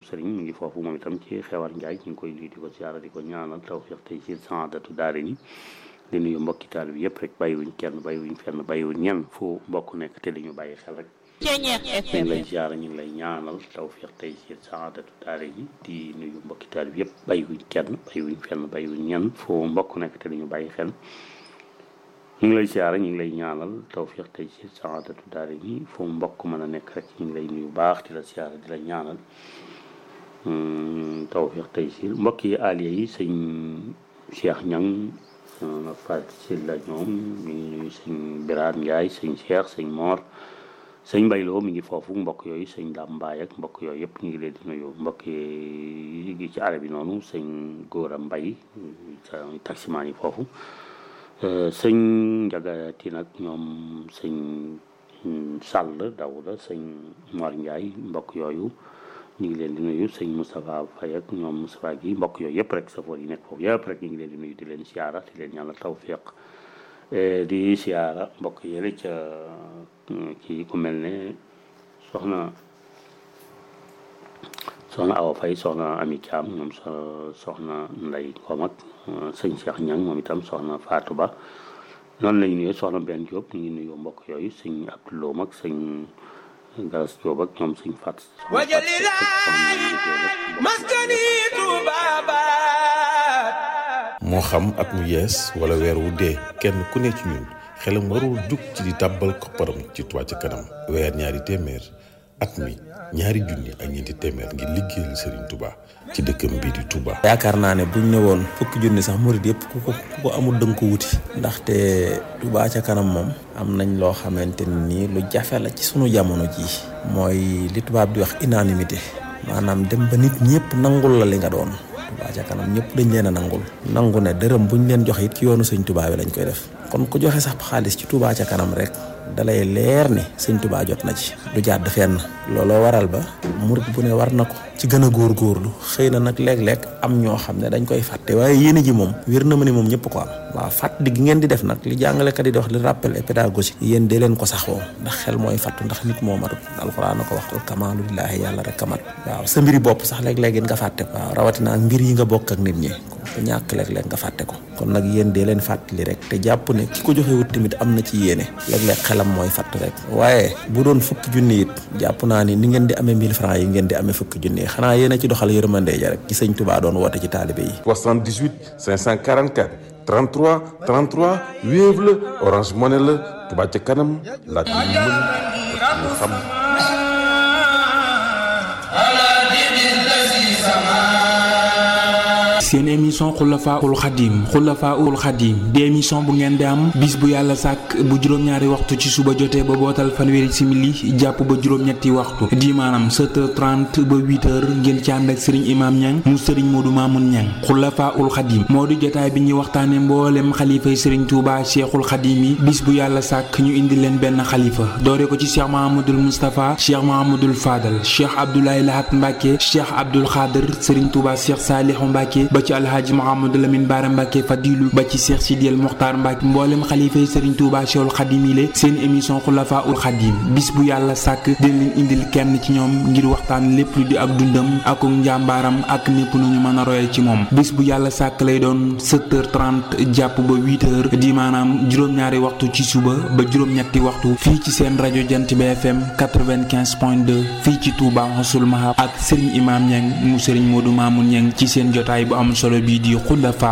sëriñ mu ngi foofu moom itam ci xewar njaay ñu ngi koy nuyu di ko siyaara di ko ñaanal tawfiq tey ci saadatu daare ni di nuyu mbokki taal bi yëpp rek bàyyiwuñ kenn bàyyiwuñ fenn bàyyiwuñ ñenn fu mbokk nekk te dañu bàyyi xel rek ñu ngi lay siyaara ñu ngi lay ñaanal tawfiq tey ci saadatu daare ni di nuyu mbokki taal bi yëpp bàyyiwuñ kenn bàyyiwuñ fenn bàyyiwuñ ñenn fu mbokk nekk te dañu bàyyi xel ñu ngi lay siyaara ñu ngi lay ñaanal tawfiq tey ci saadatu daare ni fu mbokk mën a nekk rek ñu ngi lay nuyu baax di la siyaara di la ñaanal tawfiq tey ci mbokk yi aliya yi sëñ Cheikh Ñang Fatou Sylla ñoom ñu ngi nuyu sëñ Birane Ndiaye sëñ Cheikh sëñ Mor sëñ Mbayloo mi ngi foofu mbokk yooyu sëñ Dame Mbaye ak mbokk yooyu yëpp ñu ngi leen di nuyu mbokk yi ngi ci arab bi noonu sëñ Góora Mbay taximaan yi foofu sëñ Njaga Tiin ak ñoom sëñ Sall Dawda sëñ Mor Ndiaye mbokk yooyu ñu ngi leen di nuyu sëñ Moustapha Faye ak ñoom Moustapha gi mbokk yooyu yëpp rek safoor yi nekk foofu yëpp rek ñu ngi leen di nuyu di leen siyaara di leen ñaanal tawfiq di siyaara mbokk yële ca kii ku mel ne soxna soxna Awa Faye soxna Ami Thiam ñoom soxna Ndey Ngom ak sëñ Cheikh Ñang moom itam soxna Fatou Ba noonu lañu nuyu soxna Ben Diop ñu ngi nuyu mbokk yooyu sëñ Abdoulou ak sëñ galas Jóob ak ñoom suñ fat moo xam at mu yees wala weer wu dee kenn ku ne ci ñun xelam warul jug ci di tàbbal kopparam ci Touba ca kanam weer ñaari téeméer at mi ñaari junni ak ñeenti téeméer ngir liggéeyal Serigne Touba ci dëkkam bii di Touba. yaakaar naa ne buñ ne woon fukki junni sax murid yëpp ku ko ku ko amul dënk ko wuti. ndaxte Touba ca kanam moom. am nañ loo xamante ni lu jafe la ci sunu jamono jii. mooy li tubaab di wax unanimité. maanaam dem ba nit ñëpp nangul la li nga doon. Touba ca kanam ñëpp dañ leen a nangul. nangu ne dërëm buñ leen joxe it ci yoonu sëñ Touba bi lañ koy def. kon ku joxe sax xaalis ci Touba ca kanam rek. dalay leer ni sëñ Touba jot na ci du jàdd fenn looloo waral ba murit bu ne war na ko ci gën a góorgóorlu xëy na nag léeg-léeg am ñoo xam ne dañ koy fàtte waaye yéene ji moom wér na ma ni moom ñëpp ko am waaw fàttali gi ngeen di def nag li jàngalekat yi di wax li rappel et pédagogique yéen dee leen ko saxoo ndax xel mooy fàttu ndax nit moo matut alxuraan na ko wax al kamaalu lillaahi yàlla rek kamat waaw sa mbiri bopp sax léeg-léeg nga fàtte ko waaw rawatina ak mbir yi nga bokk ak nit ñi ku ñàkk léeg-léeg nga fàtte ko kon nag yéen dee leen fàttali rek te jàpp ne ki ko joxe wut tamit am na ci yéene léeg-léeg xelam mooy fàtt rek waaye bu doon fukki junni it jàpp naa ni ni ngeen di amee 1000 francs yi ngeen di amee fukki junni yi xanaa yéen a ci doxal yërmande ja rek ci sëñ Touba doon woote ci taalibe yi 78 544 33 33 Wave la Orange Money la Touba ca kanam laaj yu mën ñu xam seen émission xulafaul xadim xulafaul xadim di émission bu ngeen di am bis bu yàlla sàkk bu juróom-ñaari waxtu ci suba jotee ba bootal fanweeri simili jàpp ba juróom-ñetti waxtu di maanaam 7h30 ba 8h ngeen ci ànd ak sëriñ imaam ñang mu sëriñ moodu maamun ñang xulafaul xadim moo di jotaay bi ñuy waxtaane mboolem xalifay sëriñ tuuba cheikhul xadim yi bis bu yàlla sàkk ñu indi leen benn xalifa doore ko ci cheikh mahamadul moustapha cheikh mahamadul fadal cheikh abdoulaye lahat mbàkke cheikh abdul xaadir sëriñ tuuba cheikh saalihu mbàkke ba ci alhaaji Mouhamadou Lamine Bara Mbacke Fadilu ba ci Cheikh Sidiel Mokhtar Mbacke mboolem xalifa yi Serigne Touba Cheikhul Khadim yi seen émission Khulafa ul Khadim bis bu yàlla sàkk dina leen indil kenn ci ñoom ngir waxtaan lépp lu di ak dundam ak njàmbaaram ak népp nu ñu mën a royal ci moom bis bu yàlla sàkk lay doon 7h30 jàpp ba 8h di maanaam juróom-ñaari waxtu ci suba ba juróom-ñetti waxtu fii ci seen rajo Jant bi FM 95.2 fii ci Touba Mossoul Mahab ak Serigne Imam Niang mu Serigne Modou Mamoun Niang ci seen jotaay bu am solo bii di Khulafa